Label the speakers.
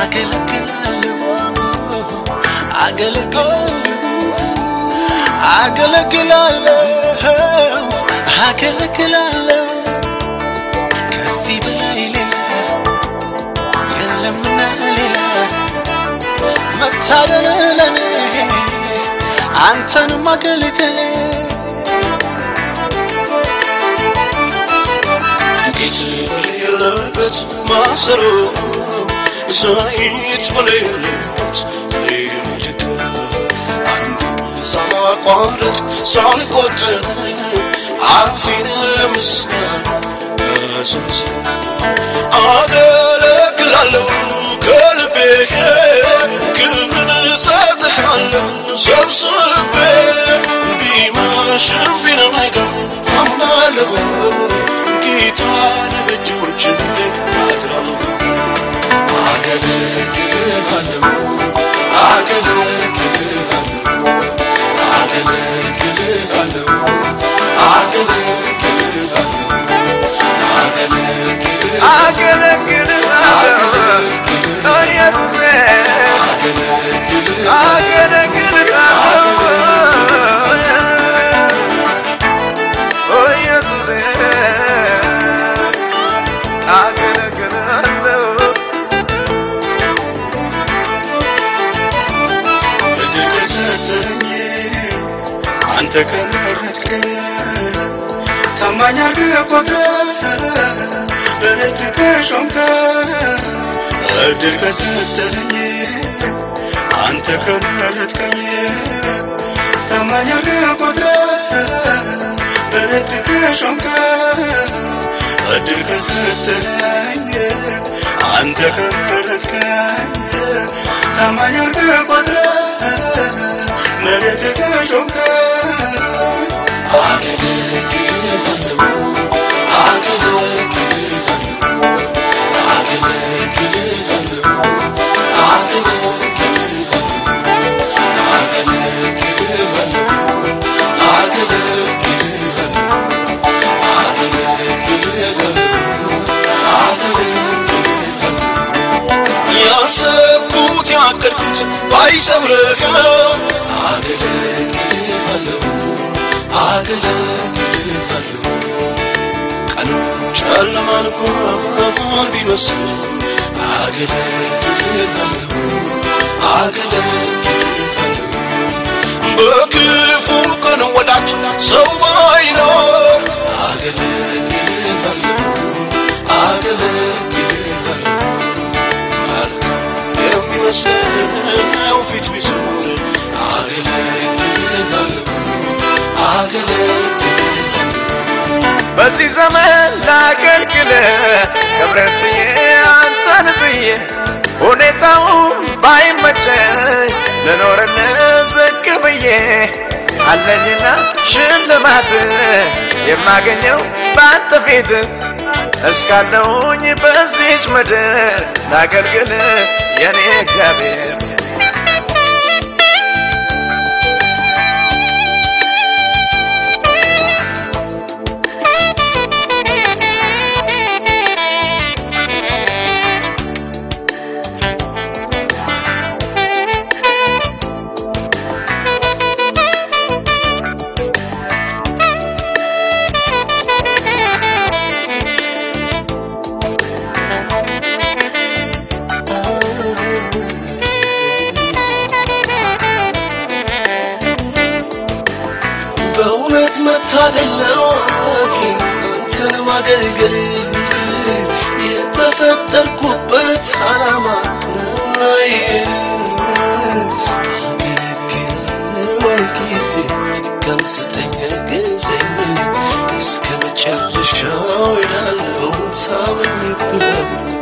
Speaker 1: አገለግላለሁ አገለግላለሁ አገለግላለሁ አገለግላለሁ ከዚህ በላይ ሌላ የለምና ሌላ መታደል ለኔ አንተን ማገልገል ጌት በሌለበት ማሰሮ ዘይት በሌለበት ሌሎች አንዱ ሳቋርጥ ሳልቆጥር አፌን ለምስጋና አዘዝ አገለግላለሁ ከልቤ ክብርን እሰጥሃለሁ ሰብስቤ ቢመሽም ቢነጋ አምናለሁ ጌታን በእጆች አድራለሁ አገለግልሃለሁ አገለግልሃለሁ አገለግልሃለሁ አገለግልሃለሁ አንተ ከመረጥከኝ ታማኝ አድርገህ ቆጥረህ በቤት ከሾምከኝ እድል ከሰጠኸኝ አንተ ከመረጥከኝ ታማኝ አድርገህ ቆጥረህ በቤት ከሾምከኝ እድል ከሰጠኸኝ አንተ ከመረጥከኝ ታማኝ አድርገህ ቆጥረህ በቤት ከሾምከኝ አገለግልሃለሁ ያሰብኩት ያቀድኩት ባይሰምርህም አገለግልሃለሁ አገለግልሃለሁ ቀኑ ጨለማ እንኳን ቢመስል አገለግልሃለሁ አገለግልሃለሁ በክፉ ቀን ወዳጅ ሰው ባይኖር አገለግልሃለሁ አገለግልሃለሁ መልካም የሚመስለው ፊት ቢዞር አገለግልሃለሁ አገለግልሃለሁ
Speaker 2: በዚህ ዘመን ላገልግል ክብረት ብዬ አንተን ብዬ ሁኔታው ባይመቸኝ ልኖርልህ ዝቅ ብዬ አለኝና ሽልማት የማገኘው በአንተ ፊት እስካለሁኝ በዚች ምድር ላገልግል የኔ እግዚአብሔር
Speaker 1: በእውነት መታደል ነው አንተን ማገልገል የተፈጠርኩበት ዓላማ ነውናዬ ጊዜ ቀን ስጠኝ ግዘኝ እስከ መጨረሻው ይላለው ሳምን ብለው